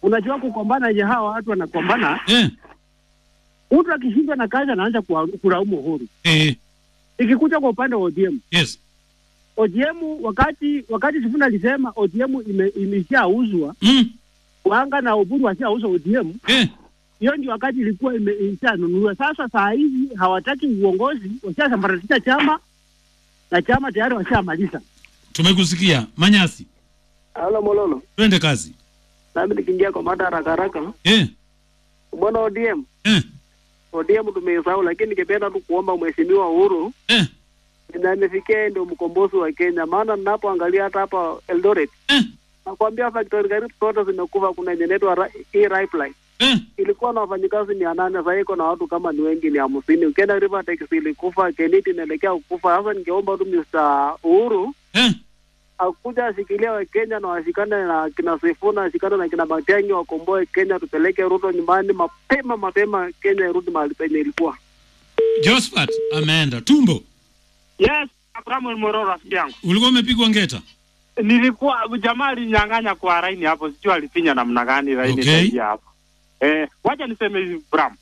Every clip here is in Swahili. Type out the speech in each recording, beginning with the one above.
unajua kukombana yenye hawa watu wanakombana, Eh. mtu akishindwa na kazi anaanza kuwa- kulaumu Uhuru. Eh. Ikikuja kwa upande wa ODM, Yes. ODM wakati wakati Sifuna alisema ODM ime, imeshauzwa Mm. Wanga na Oburu washauzwa ODM, Eh. hiyo ndio wakati ilikuwa ime- imeshanunuliwa. Sasa saa hizi hawataki uongozi, washasambaratisha chama na chama tayari washamaliza. Tumekusikia. Manyasi. Halo Mololo, Twende kazi. nami nikiingia kwa mada haraka haraka, Eh. bwana ODM, Eh. ODM tumeisahau, lakini ningependa tu kuomba mheshimiwa Uhuru Eh. na amefikia yeye ndio mkombozi wa Kenya, maana ninapoangalia hata hapa Eldoret Eh. nakwambia factory karibu zote zimekufa. Kuna yenye inaitwa Ra- hii Ripeline Eh. ilikuwa na wafanyikazi mia nane sasa iko na watu kama ni wengi ni hamsini. Ukienda Rivertex ilikufa, Keniti inaelekea kukufa. Sasa ningeomba tu Mr. Uhuru Eh. akuja ashikilia Wakenya na washikane na kina Sifuna, ashikane na kina Matiang'i, wakomboe Kenya, tupeleke Ruto nyumbani mapema mapema, Kenya irudi mahali penye ilikuwa. Josephat ameenda. Tumbo. Yes, Abraham Mororo rafiki yangu. Ulikuwa umepigwa ngeta. Nilikuwa jamaa alinyang'anya kwa laini hapo, sijui alifinya namna gani laini Okay. ikaingia hapo. Eh, wacha niseme hivi Bram.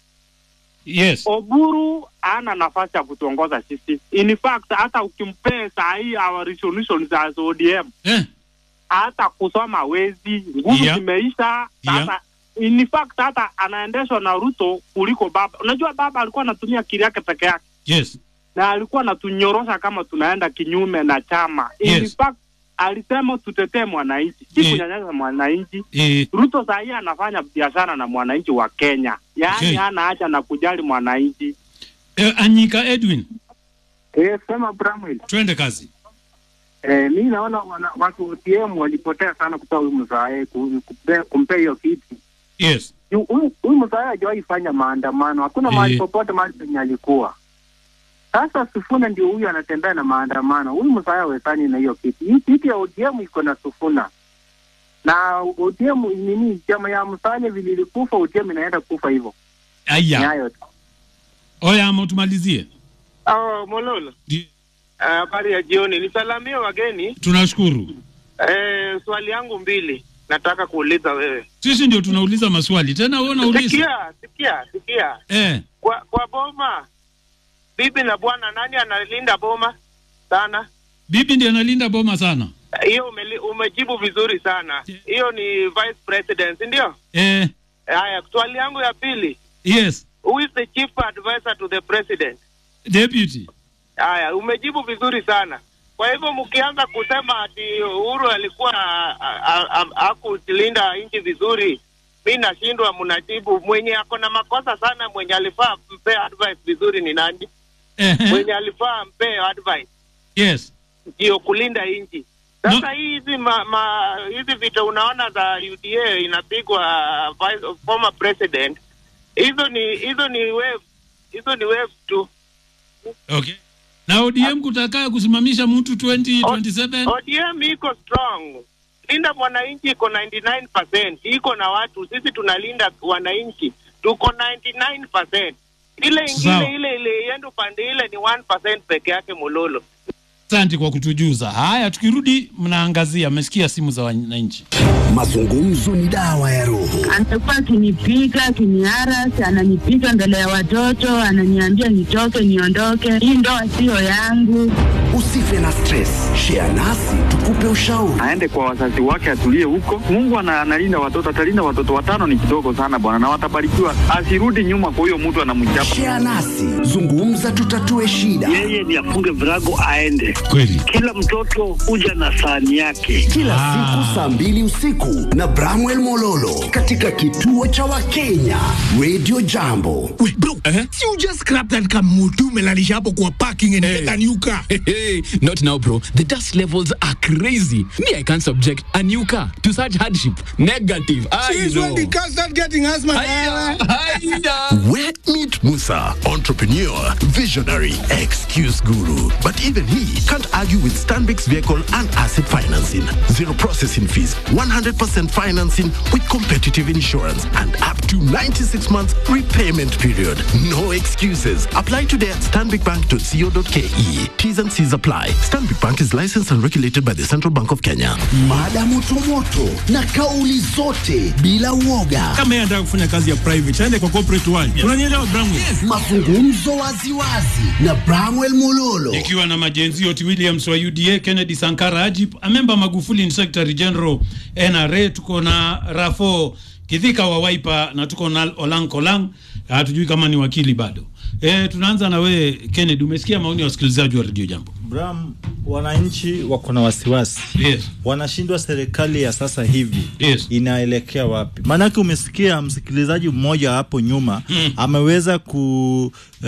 Yes. Oburu ana nafasi ya kutuongoza sisi. In fact hata ukimpea saa hii our resolutions za ODM Eh. hata kusoma wezi nguvu Yeah. zimeisha sasa in fact hata anaendeshwa na Ruto kuliko baba. Unajua baba alikuwa anatumia akili yake peke yake Yes. na alikuwa anatunyorosha kama tunaenda kinyume na chama. In Yes. fact alisema tutetee mwananchi, si Eh. kunyanyasa mwananchi. Eh. Ruto saa hii anafanya biashara na mwananchi wa Kenya, yaani Okay. hana haja na kujali mwananchi. Eh, Anyika Edwin. Eh, sema Bramwell. Twende kazi. Eh, mi naona wana, watu ODM walipotea sana kutoa huyu mzae kumpea hiyo kiti. Yes. Yu- Huyu huyu mzae hajawahi fanya maandamano, hakuna Eh. mahali popote mahali penye alikuwa. Sasa Sufuna ndio huyu anatembea na maandamano. Huyu mzae hawezani na hiyo kiti. Hii kiti ya ODM iko na Sufuna na ODM nini, chama ya Musalia vile ilikufa, ODM inaenda kufa hivyo. Ni Aya. hayo tu. Oya ama tumalizie. Oh, Mololo. Di- Ah, Habari ya jioni. Nisalamie wageni. Tunashukuru. Eh, swali yangu mbili nataka kuuliza wewe. Sisi ndio tunauliza maswali. Tena wewe unauliza. Sikia, sikia, sikia. Eh. Kwa kwa boma bibi na bwana nani analinda boma sana? Bibi ndiye analinda boma sana. Hiyo umeli- umejibu vizuri sana. Hiyo ni vice president, si ndio? Eh. Haya, swali yangu ya pili. Yes. Who is the chief advisor to the president? Deputy. Haya, umejibu vizuri sana. Kwa hivyo mkianza kusema ati Uhuru alikuwa hakulinda nchi vizuri, mi nashindwa. Mnajibu mwenye ako na makosa sana, mwenye alifaa mpe advice vizuri ni nani? Eh. Mwenye alifaa mpe advice Yes. ndio kulinda nchi. Sasa hizi ma, ma, hizi vita unaona za UDA inapigwa vice, former president, hizo ni hizo ni wave, hizo ni wave tu. Okay. Na ODM kutakaa kusimamisha mtu 2027. ODM iko strong. Linda mwananchi iko 99%, iko na watu. Sisi tunalinda wananchi, tuko 99%. Ile Sawa. ingine ile ile iende upande ile ni 1% peke yake Mololo. Asante kwa kutujuza. Haya, tukirudi mnaangazia, mmesikia simu za wananchi. Mazungumzo ni dawa ya roho. Amekuwa akinipiga akiniarasi, ananipiga mbele ya watoto, ananiambia nitoke, niondoke, hii ndoa siyo yangu. Usife na stress, share nasi tukupe ushauri. aende kwa wazazi wake atulie huko. Mungu ana- analinda watoto, atalinda watoto watano, ni kidogo sana bwana, na watabarikiwa. Asirudi nyuma kwa huyo mtu anamchapa. Share nasi, zungumza, tutatue shida. yeye ni afunge virago aende. Kweli. Kila mtoto huja na sahani yake. Kila siku saa mbili usiku na Bramwell Mololo katika kituo cha Wakenya Radio Jambo. Wait, bro, si you just scrap that car mutu umelalisha hapo kwa parking and get a new car. Hey, not now, bro. The dust levels are crazy. Me, I can't subject a new car to such hardship. Negative. I Since know. when the car start getting asthma? Wet Meat Musa, entrepreneur, visionary, excuse guru. But even he can't argue with Stanbix vehicle and asset financing. Zero processing fees, 100% financing with competitive insurance and up to 96 months repayment period. No excuses. Apply today at stanbicbank.co.ke. T's and C's apply. Stanbic Bank is licensed and regulated by the Central Bank of Kenya. Mada motomoto na kauli zote bila uoga. kama yeye anataka kufanya kazi ya private aende kwa corporate world unanielewa Bramwe Mazungumzo waziwazi na Bramwell Mololo. ikiwa na majenzi Oti Williams wa UDA, Kennedy Sankara Ajip, amemba Magufuli ni Secretary General NRA, tuko na Rafo Kidhika wa Wiper na tuko na Olang Kolang, hatujui kama ni wakili bado. E, tunaanza na wewe Kennedy, umesikia maoni ya wasikilizaji wa Radio Jambo? Bram, wananchi wako na wasiwasi yes. Wanashindwa serikali ya sasa hivi yes. inaelekea wapi? Maanake umesikia msikilizaji mmoja hapo nyuma mm. ameweza ku uh,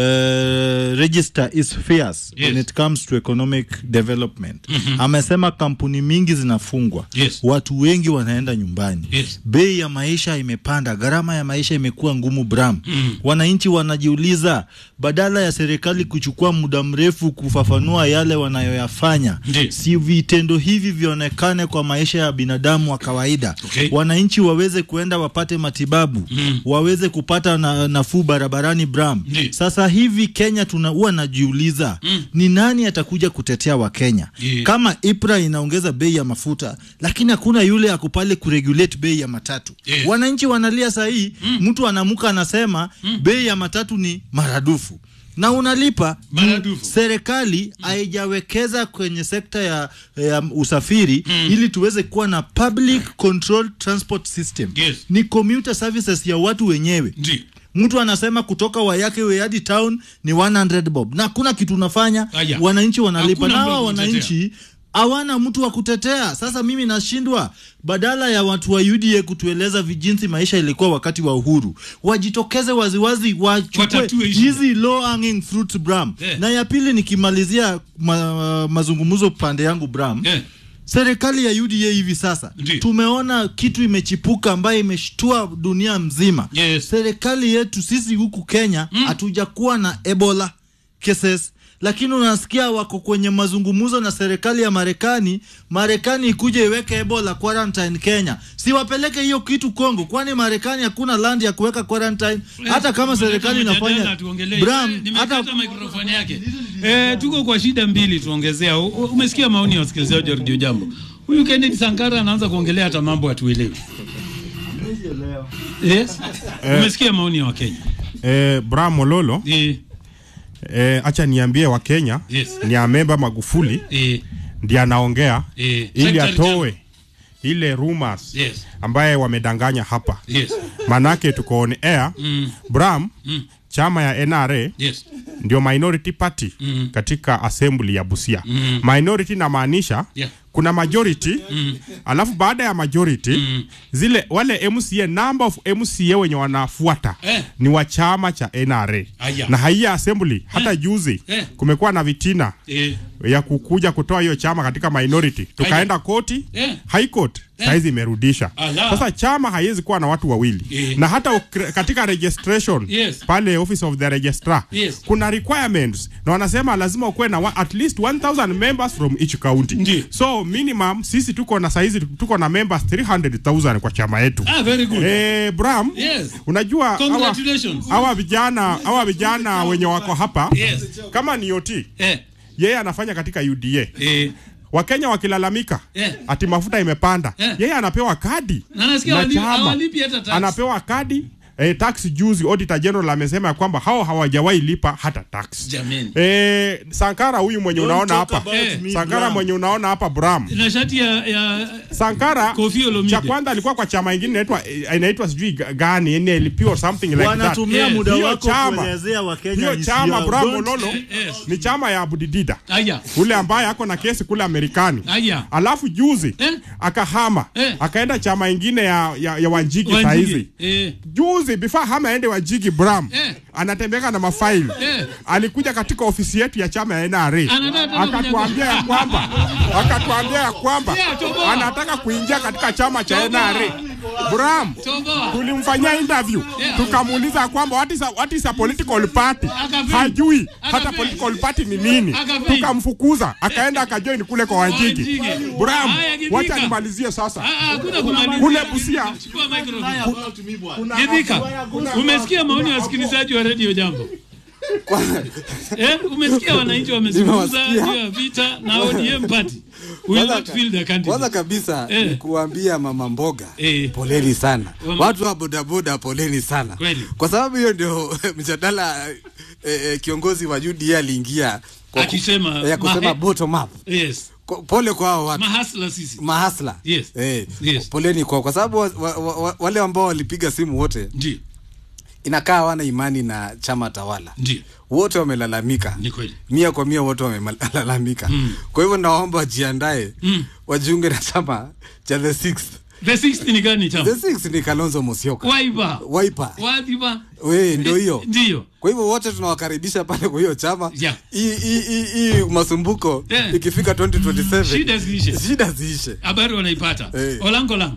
register his fears Yes. when it comes to economic development Mhm. amesema kampuni mingi zinafungwa Yes. watu wengi wanaenda nyumbani Yes. bei ya maisha imepanda gharama ya maisha imekuwa ngumu Bram Mm. wananchi wanajiuliza badala ya serikali kuchukua muda mrefu kufafanua yale wanayoyafanya si vitendo hivi vionekane kwa maisha ya binadamu wa kawaida Okay. wananchi waweze kuenda wapate matibabu Mm. waweze kupata na, nafuu barabarani Bram sasa hivi Kenya tuna huwa najiuliza Mm. ni nani atakuja kutetea Wakenya Yeah. kama IPRA inaongeza bei ya mafuta lakini hakuna yule ako pale kuregulate bei ya matatu Yes. wananchi wanalia sahii mtu anamuka anasema bei ya matatu ni maradufu na unalipa juu serikali haijawekeza kwenye sekta ya, ya usafiri ili tuweze kuwa na public control transport system Yes. ni commuter services ya watu wenyewe mtu anasema kutoka wayake we hadi town ni 100 bob na hakuna kitu unafanya Aya. wananchi wanalipa Hakuna na mtu wa hawa kutetea. wananchi hawana mtu wa kutetea. Sasa mimi nashindwa, badala ya watu wa UDA kutueleza vijinsi maisha ilikuwa wakati wa uhuru, wajitokeze waziwazi, wachukue Watatue shida. hizi low hanging fruits Bram. Yeah. Na ya pili nikimalizia ma, mazungumzo pande yangu Bram, serikali ya UDA hivi sasa tumeona kitu imechipuka ambayo imeshtua dunia mzima. Serikali yetu sisi huku Kenya hatujakuwa na Ebola cases lakini unasikia wako kwenye mazungumzo na serikali ya Marekani, Marekani ikuje iweke Ebola quarantine Kenya, si wapeleke hiyo kitu Kongo, kwani Marekani hakuna land ya kuweka quarantine. Hata kama serikali inafanya Bram, hata hata mikrofoni yake eh, tuko kwa shida mbili tuongezea. U- u- Umesikia maoni ya wasikilizaji wa Radio Jambo. Huyu Kennedy Sankara anaanza kuongelea hata mambo hatuelewi. Yes. Eh. Umesikia maoni ya Wakenya. Eh, Bra Mololo eh, acha niambie Wakenya Yes. ni amemba Magufuli eh. ndiye anaongea Eh. ili Secretary atoe ile rumors Yes. ambaye wamedanganya hapa Yes. manake tuko on air Mm. Bram Mm. chama ya NRA Yes. ndio minority party Mm. katika assembly ya Busia Mm. minority namaanisha Yeah. kuna majority Mm. alafu baada ya majority zile wale MCA number of MCA wenye wanafuata Eh. ni wa chama cha NRA Aya. na haiya assembly hata juzi Eh. kumekuwa na vitina Eh. ya kukuja kutoa hiyo chama katika minority tukaenda koti Eh. high court Eh. saizi imerudisha Ala. sasa chama haiwezi kuwa na watu wawili Eh. na hata ukre- katika registration Yes. pale office of the registrar Yes. kuna requirements na wanasema lazima ukuwe na wa, at least 1000 members from each county so minimum sisi tuko na saizi tuko na members 300000 kwa chama yetu Ah, very good. eh, Bram Yes. unajua hawa- Congratulations. hawa vijana hawa vijana wenye wako hapa Yes. kama ni OT Eh. yeye anafanya katika UDA eh. Wakenya wakilalamika Eh. ati mafuta imepanda Eh. yeye anapewa kadi Na nasikia wali- chama. hawalipi hata tax. anapewa kadi eh, tax juzi auditor general amesema ya kwamba hao hawajawahi lipa hata tax Jameni. eh, Sankara huyu mwenye Don't unaona talk hapa about me, Sankara Bram. mwenye unaona hapa Bram Na shati ya, ya Sankara Kofi Olomide. cha kwanza alikuwa kwa chama ingine inaitwa inaitwa sijui ga- gani NLP or something like that. Wanatumia muda Hiyo wako chama- kuelezea Wakenya hiyo hisia chama yao. Bram Don't- Mololo ni chama ya Abudidida Aya. ule ambaye ako na kesi kule Amerikani Aya. alafu juzi akahama akaenda chama ingine ya, ya, ya Wanjigi Wanjigi. saizi Eh. juzi before hama aende Wanjigi Bram Eh. anatembeka na mafaili Eh. alikuja katika ofisi yetu ya chama ya NRA Anataka tena akatuambia ya kwamba akatuambia ya kwamba Yeah, toboa. anataka kuingia katika chama cha NRA Bram, Toboa. tulimfanyia interview Yeah. tukamuuliza kwamba what is a, what is a political party Akafeli. hajui hata Akafeli. political party ni nini Akafeli. tukamfukuza akaenda akajoin kule kwa Wanjigi Wanjigi. Bram Haya, Githika. wacha nimalizie sasa Ah, ah, hakuna kumalizia. kule Busia Chukua microphone. Githika, umesikia maoni ya wasikilizaji wa redio Jambo? Eh, umesikia wananchi wamezungumza Nimewasikia. juu ya vita na ODM party will Kwanza not fill the candidate. Kwanza kabisa Eh. ni kuambia mama mboga Eh. poleni sana, Mama- watu wa bodaboda poleni sana, Kweli. kwa sababu hiyo ndio mjadala eh, eh, kiongozi wa UDA aliingia kwa ku- Akisema eh, kusema mahe- bottom up. Yes. Ko- Pole kwa hao watu Mahasla sisi. mahasla Yes. eh, Yes. poleni kwao, kwa sababu wa, wa, wa, wale ambao walipiga simu wote Ndio. inakaa hawana imani na chama tawala Ndio. wote wamelalamika Ni kweli. mia kwa mia wote wamelalamika Mm. kwa hivyo nawaomba wajiandae Mm. wajiunge na chama cha the sixth The sixth ni gani chama? the sixth ni kalonzo musyoka Waiba. waipa Wadiba. we ndio hiyo Ndio. kwa hivyo wote tunawakaribisha pale kwa hiyo chama Yeah. hii hii- hii hii masumbuko Yeah. ikifika 2027 Shida ziishe. shida ziishe Habari wanaipata. Eh. Olango lang.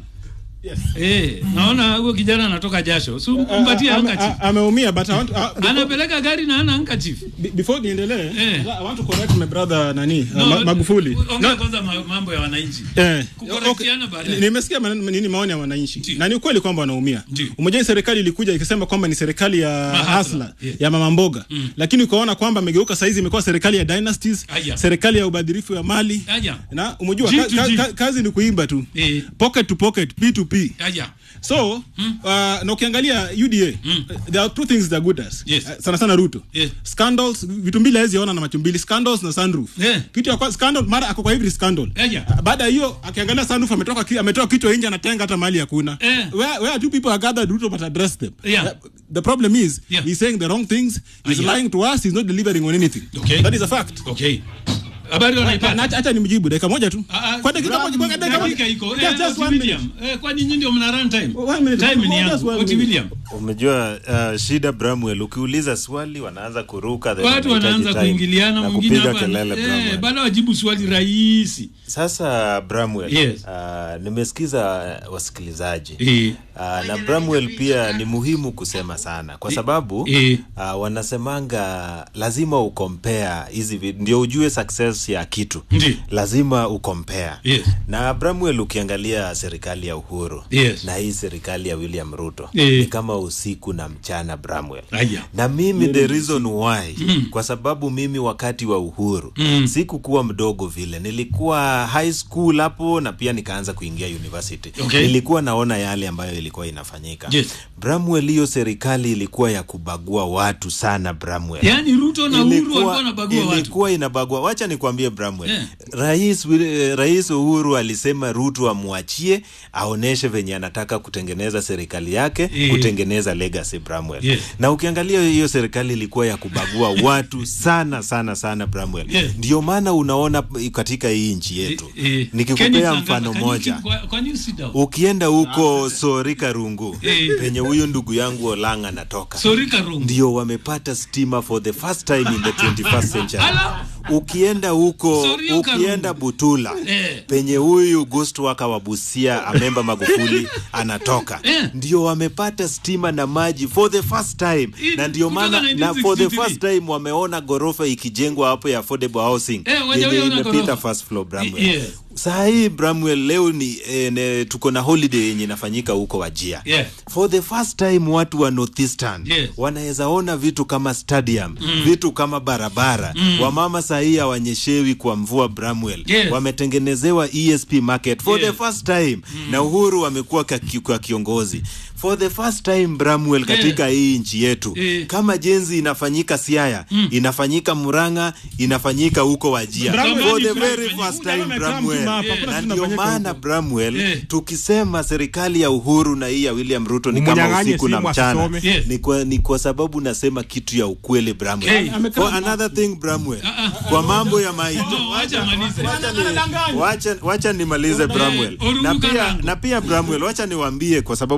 Eh, naona huyo kijana anatoka jasho. Si mpatie Uh, ame- handkerchief. a- ameumia but I want, uh, before, Anapeleka gari na ana handkerchief. be- before niendelee Eh. I want to correct my brother nani uh, No, Ma- Magufuli Ongea kwanza ma- mambo ya wananchi. Eh, Kukorektiana okay. baadaye. Nimesikia maneno- nini maoni ya wananchi na ni ukweli kwamba wanaumia. Umejua hii serikali ilikuja ikisema kwamba ni serikali ya hasla ya mama mboga, lakini ukaona kwamba amegeuka saizi imekuwa serikali ya dynasties, Aya. serikali ya ubadhirifu ya mali Aya. na umejua G ka, to ka, G. ka, kazi ni kuimba tu Eh. pocket to pocket P2P Aya. so uh, na ukiangalia UDA uh, there are two things that are good as Yes. uh, sana sana Ruto Yes. scandals vitu mbili hawezi ona na macho mbili scandals na sunroof Yeah. kitu ya kwa, scandal mara ako kwa every scandal Aya. baada ya hiyo akiangalia sunroof ametoka ki- ametoa kichwa nje anatenga hata mali hakuna Eh. where, where two people are gathered Ruto but address them Yeah. Uh, the problem is Yeah. he's saying the wrong things he's Aya. lying to us he's not delivering on anything Okay. that is a fact Okay. Habari wanaipata. Na- na- acha nimjibu dakika moja tu Ah, ah, kwa dakika moja kwa dakika moja dakika iko. Just- Eh, just Oti one minute. William. Eh, kwani nyinyi ndio mna run time? One minute. Time ni Just yangu. one Oti minute. William. Umejua uh, shida Bramwell, ukiuliza swali wanaanza kuruka then Watu wanahitaji wanaanza time kuingiliana na mwingine kupiga hapa. kelele Eh, Bramwell. baada wajibu swali rahisi. Sasa Bramwell, Yes. uh, nimesikiza uh, wasikilizaji Eh. uh, na Bramwell pia ni muhimu kusema sana kwa sababu Eh. uh, wanasemanga lazima ukompea hizi vi- ndio ujue success ya kitu Ndi. lazima ukompea Yes. na Bramwell ukiangalia serikali ya Uhuru Yes. na hii serikali ya William Ruto Eh. ni kama usiku na mchana Bramwell Aya. na mimi the reason why Mm. kwa sababu mimi wakati wa uhuru Mm. sikukuwa mdogo vile nilikuwa high school hapo na pia nikaanza kuingia university Okay. nilikuwa naona yale ambayo ilikuwa inafanyika Yes. Bramwell hiyo serikali ilikuwa ya kubagua watu sana Bramwell Yaani Ruto na Uhuru Ilikuwa- walikuwa wanabagua watu. ilikuwa inabagua wacha nikwambie Bramwell Yeah. rais, Wil- eh, rais Uhuru alisema Ruto amwachie aoneshe venye anataka kutengeneza serikali yake Eh. kutengeneza legacy Bramwell Yes. na ukiangalia hiyo serikali ilikuwa ya kubagua watu sana sana sana Bramwell Yes. ndio maana unaona katika hii nchi yetu Eh, Kenny nikikupea Sangala, mfano can you moja keep quiet? Can you sit down? ukienda huko Sorika Rungu Eh. penye huyo ndugu yangu Olanga anatoka Sorika Rungu. ndio wamepata stima for the first time in the 21st century ukienda huko Sorika ukienda Butula Eh. penye huyu ghost waka wa Busia Amemba Magufuli anatoka Eh. ndio wamepata stima na maji for the first time Hii na ndio kutoka maana na for the 1963. first time wameona ghorofa ikijengwa hapo ya affordable housing Eh, yenye wajawahi ona imepita ghorofa. first floor Bramwell Yeah. saa hii Bramwell leo ni eh, ne, tuko na holiday yenye inafanyika huko Wajia Yeah. for the first time watu wa Northeastern Yes. wanaweza ona vitu kama stadium Mm. vitu kama barabara Mm. wamama sahii hawanyeshewi kwa mvua Bramwell Yes. wametengenezewa ESP market for Yes. the first time na Uhuru amekuwa kaki- kwa kiongozi for the first time Bramwell katika hii nchi yetu Eh. kama jenzi inafanyika Siaya Mm. inafanyika Murang'a inafanyika huko Wajia Bramwell for the ni very Bramwell. first Huyu time jamaa Bramwell amekaa mzima hapa, hakuna na kitu ndio inafanyika maana huko. Bramwell Eh. tukisema serikali ya Uhuru na hii ya William Ruto ni kama Umunyang'anye usiku na simu mchana asisome. Yes. ni kwa, ni kwa sababu nasema kitu ya ukweli Bramwell Okay. for another thing Bramwell kwa mambo ya maito No, wacha malize. wacha, wacha nimalize Bramwell Oruru na pia, Karangu. na pia Bramwell wacha niwaambie kwa sababu wanapiga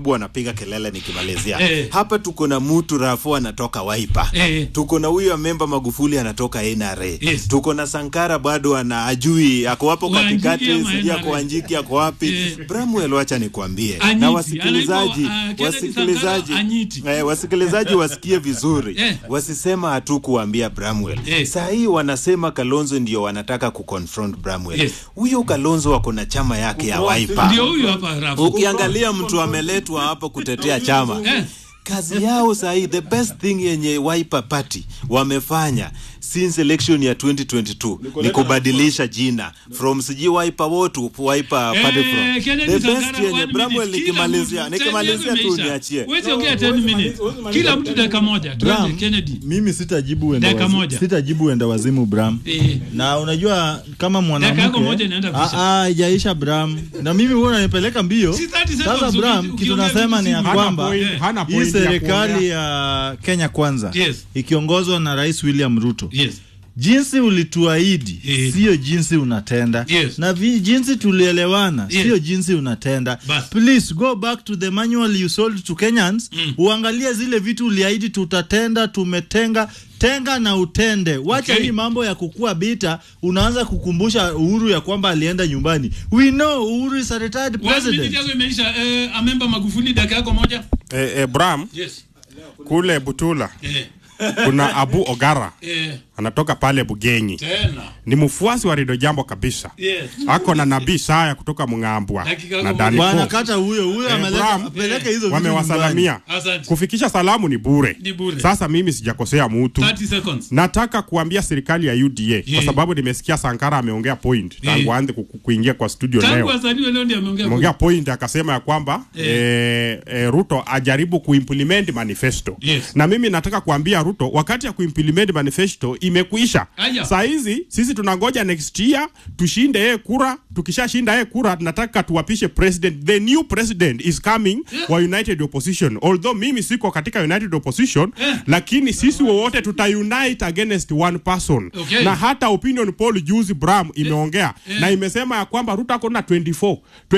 kupiga kelele nikimalizia Eh. hapa tuko na mutu rafu anatoka waipa Eh. tuko na huyo memba magufuli anatoka nra tuko na sankara bado ana ajui ako hapo Wanjiki katikati ama sijui ako NRA. wanjiki ako wapi bramwel wacha nikwambie Anyiti, na wasikilizaji anaitwa, uh, Kennedy wasikilizaji Sankara Anyiti. eh, wasikilizaji wasikie vizuri Eh. wasisema hatukuambia bramwel saa hii wanasema kalonzo ndio wanataka kuconfront bramwel Yes. huyo kalonzo ako na chama yake ya waipa Ndio huyo hapa Rafu. ukiangalia mtu ameletwa hapo kutetea chama kazi yao sahii the best thing yenye Wiper Party wamefanya since election ya 2022 ni kubadilisha jina from sijui Wiper wo to Wiper Party from Kennedy the best Sankara, yenye one Bramwell minute. Kila nikimalizia mtu, nikimalizia time tu yako niachie Huwezi ongea 10 minutes. Kila mtu dakika moja. Tuanze Bram, Kennedy. mimi sitajibu enda Dakika wazimu, moja. sitajibu enda wazimu Bram. Eh. Na unajua kama Dakika yako moja mwanamke inaenda Ah, kuisha. ah, haijaisha Bram. Na mimi huwa unanipeleka mbio. Si 30 seconds Sasa uki- Bram, kitu ukiongea nasema vitu ni ya si- kwamba Hana point- hana hii point ya serikali kuongea. ya Kenya Kwanza Yes. ikiongozwa na Rais William Ruto Yes. jinsi ulituahidi Yes. sio jinsi unatenda Yes. na vi, jinsi tulielewana Yes. sio jinsi unatenda Bas. please go back to the manual you sold to Kenyans uangalie zile vitu uliahidi tutatenda tumetenga tenga na utende wacha Okay. hii mambo ya kukua bita unaanza kukumbusha Uhuru ya kwamba alienda nyumbani we know Uhuru is a retired One minute president yako imeisha. Eh, amemba Magufuli dakika yako moja. eh, eh, Bram Yes. kule Butula Eh. kuna Abu Ogara Eh. anatoka pale Bugenyi Tena. ni mfuasi wa Rido Jambo kabisa Yes. ako na nabii Saya kutoka Mng'ambwa Dakika na moja. Dani bwana Fo. kata huyo huyo Eh, ameleta Bram, apeleke hizo vitu wamewasalamia nyumbani. Asante. kufikisha salamu ni bure Ni bure. sasa mimi sijakosea mutu 30 seconds. nataka kuambia serikali ya UDA kwa sababu nimesikia Sankara ameongea point tangu Yeah. aanze ku- ku- kuingia kwa studio Tangu leo azaliwe leo ndiye ameongea. ameongea point akasema ya kwamba eh, eh, Ruto ajaribu kuimplement manifesto Yes. na mimi nataka kuambia Ruto wakati ya kuimplement manifesto imekuisha Aya. saa hizi sisi tunangoja next year tushinde yeye kura tukishashinda yeye kura tunataka tuwapishe president the new president is coming wa united opposition although mimi siko katika united opposition lakini sisi wowote tutaunite against one person Okay. na hata opinion poll juzi Bram imeongea na imesema ya kwamba Ruto ako na 24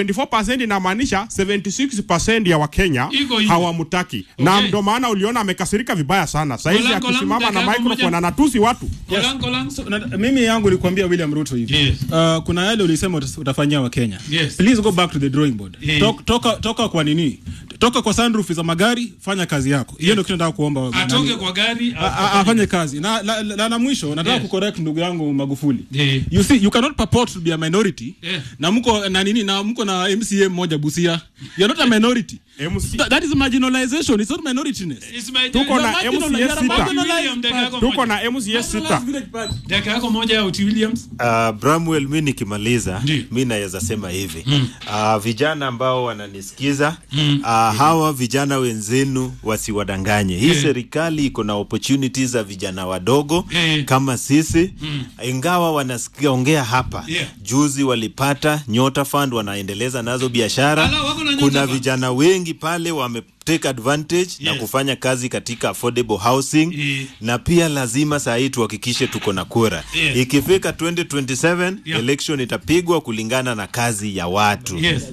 24% inamaanisha 76% ya Wakenya Iko hivyo. hawamtaki na Okay. ndo maana uliona amekasirika vibaya sana saizi Kolango langu akisimama na dakika microphone moja. anatusi watu Kolang, kolang. So, na, mimi yangu nilikwambia William Ruto hivi Yes. uh, kuna yale ulisema utas- utafanyia wa Kenya Yes. please go back to the drawing board Yeah. Tok, toka, toka kwa nini toka kwa sunroof za magari fanya kazi yako hiyo ndio kitu nataka kuomba wa- Atoke nani- kwa gari. A- a- afanye kazi na la, la, la, la mwisho nataka Yes. kucorrect ndugu yangu Magufuli Yeah. you see you cannot purport to be a minority Yeah. na mko na nini na mko na MCA mmoja Busia you are not a minority Th- that is marginalization it's not minorityness It's my- tuko You're na marginal- MCA you're a sita marginalized William, dakika yako tuko moja. na MCA sita Dakika yako moja ya Uti Williams. Uh, Bramwell, mi nikimaliza Ndiyo. mi naweza sema hivi Mm. uh, vijana ambao wananisikiza Mm. uh, hawa vijana wenzenu wasiwadanganye. Hii Eh. serikali iko na opportunities za vijana wadogo Eh. kama sisi Mm. ingawa wanasikia ongea hapa Yeah. juzi walipata Nyota Fund wanaendeleza nazo biashara. Ala, wako na Nyota Kuna Fund. vijana wengi pale wame take advantage na Yes. kufanya kazi katika affordable housing Eh. na pia lazima saa hii tuhakikishe tuko na kura Yes. ikifika 2027 Yeah. election itapigwa kulingana na kazi ya watu Yes.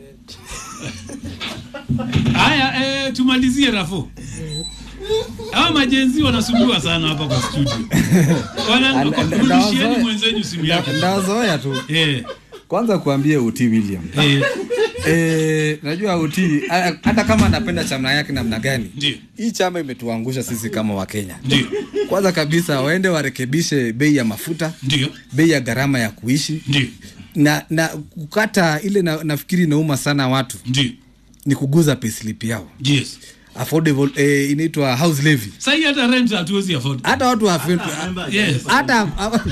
Haya, eh, tumalizie Rafo. Hawa majenzi wanasumbua sana hapa kwa studio. Wana rudishieni mwenzenyu simu yake. ndazoea tu Eh. kwanza kuambie uti william Eh. Eh, najua uti a- hata kama anapenda chama yake namna gani Ndio. hii chama imetuangusha sisi kama wakenya Ndio. kwanza kabisa waende warekebishe bei ya mafuta Ndio. bei ya gharama ya kuishi Ndio. na na kukata ile na, nafikiri inauma sana watu Ndio. ni kuguza payslip yao Yes. affordable eh, inaitwa house levy Sasa hii hata rent hatuwezi afford. hata watu hafi- Yes. hata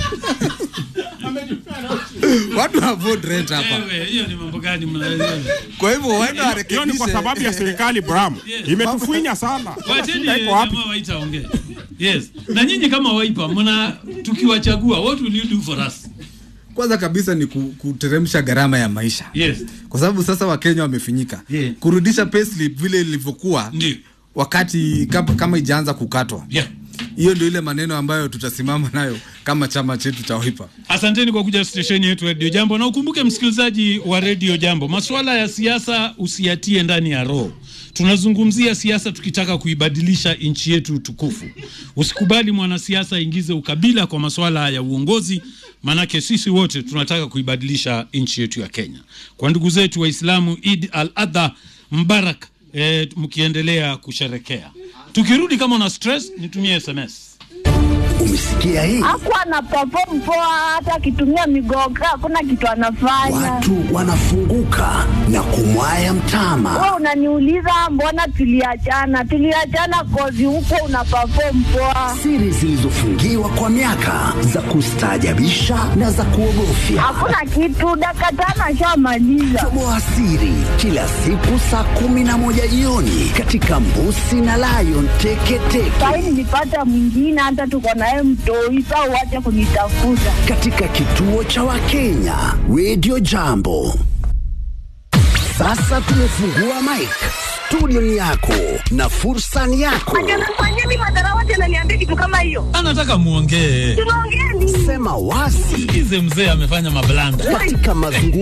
watu afford rent hapa Wewe, hiyo ni mambo gani mnaelewa? kwa hivyo waende hiyo ni kwa sababu ya serikali Bram Yes. imetufinya sana Wacheni Shida iko wapi? jamaa waita ongee. Yes. Na nyinyi kama waipa mna tukiwachagua what will you do for us? kwanza kabisa ni ku- kuteremsha gharama ya maisha Yes. kwa sababu sasa wakenya wamefinyika Yeah. kurudisha payslip vile ilivyokuwa Ndio. wakati kama, kama ijaanza kukatwa Yeah. hiyo ndio ile maneno ambayo tutasimama nayo kama chama chetu cha Wiper. Asanteni kwa kuja stesheni yetu Radio Jambo, na ukumbuke msikilizaji wa Radio Jambo, masuala ya siasa usiyatie ndani ya roho. tunazungumzia siasa tukitaka kuibadilisha nchi yetu tukufu. Usikubali mwanasiasa aingize ukabila kwa masuala ya uongozi, maanake sisi wote tunataka kuibadilisha nchi yetu ya Kenya. Kwa ndugu zetu Waislamu, Eid al-Adha Mbarak, eh, mkiendelea kusherekea. Tukirudi kama una stress, nitumie SMS. Umesikia hii? Hakuwa ana perform poa, hata akitumia migoga hakuna kitu anafanya. Watu wanafunguka na kumwaya mtama. Wewe unaniuliza mbona tuliachana? Tuliachana kozi huko una perform poa. Siri zilizofungiwa kwa miaka za kustaajabisha na za kuogofya. Hakuna kitu, dakika tano ashamaliza. Toboa siri kila siku saa kumi na moja jioni katika Mbusi na Lion Teketeke Sahii nilipata mwingine, hata tuko naye mtoi, saa uache kunitafuta. katika kituo cha Wakenya Radio Jambo. Sasa tumefungua mic. Studio ni yako na fursa ni yako. kitu kama hiyo. Anataka muongee. Tunaongea nini? Sema wazi Sikize mzee amefanya mablanda. katika mazungumzo